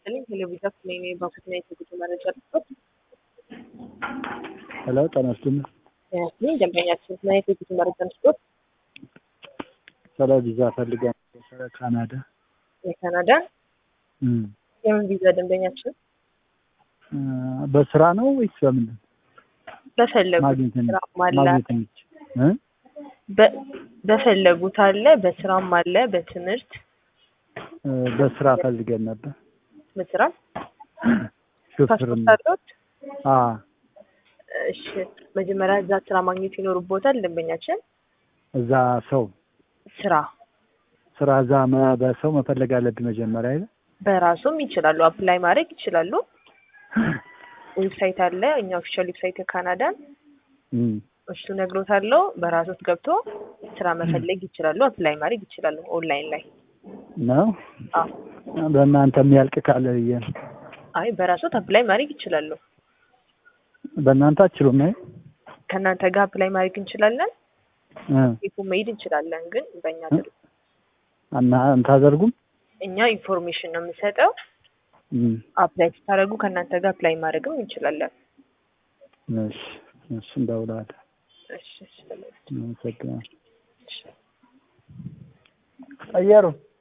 ይስጥልኝ። ቴሌቪዥን ስሜኔ ባንክና የትጉት መረጃ ልስጦት። ሄሎ ጤና ይስጥልኝ። ይህ ደንበኛችን እና የትጉት መረጃ ልስጦት። ስለ ቪዛ ፈልገን ስለ ካናዳ የካናዳ እም፣ የምን ቪዛ ደንበኛችን እ፣ በስራ ነው ወይስ በምንድን በፈለጉት ማግኘት የሚ- ስራም አለ ማግኘት የሚችል እ? በ- በፈለጉት አለ፣ በስራም አለ፣ በትምህርት እ፣ በስራ ፈልገን ነበር በስራ ሹፍርና ፓስፖርት አለዎት? አ እሺ መጀመሪያ እዛ ስራ ማግኘት ይኖርቦታል ደንበኛችን። እዛ ሰው ስራ ስራ እዛ መ- በሰው መፈለግ አለብኝ መጀመሪያ አይደል? በራሱም ይችላሉ፣ አፕላይ ማድረግ ይችላሉ። ዌብሳይት አለ፣ እኛ ኦፊሻል ዌብሳይት የካናዳን እም፣ እሱ ነግሮታለሁ። በራሶት ገብቶ ስራ መፈለግ ይችላሉ፣ አፕላይ ማድረግ ይችላሉ ኦንላይን ላይ። ነው አዎ በእናንተ የሚያልቅ ካለ ብዬ ነው። አይ በራሶት አፕላይ ማድረግ ይችላሉ። በእናንተ አችሉም ነው ከእናንተ ጋር አፕላይ ማድረግ እንችላለን፣ እ፣ ቴፑ መሄድ እንችላለን። ግን በእኛ አይደለም። እና እንታደርጉም እኛ ኢንፎርሜሽን ነው የምንሰጠው። እም፣ አፕላይ ስታደርጉ ከእናንተ ጋር አፕላይ ማድረግም እንችላለን። እሺ እሺ እንደውላለን። እሺ እሺ፣ ተመልካች። አመሰግናለሁ። እሺ። ቀየሩ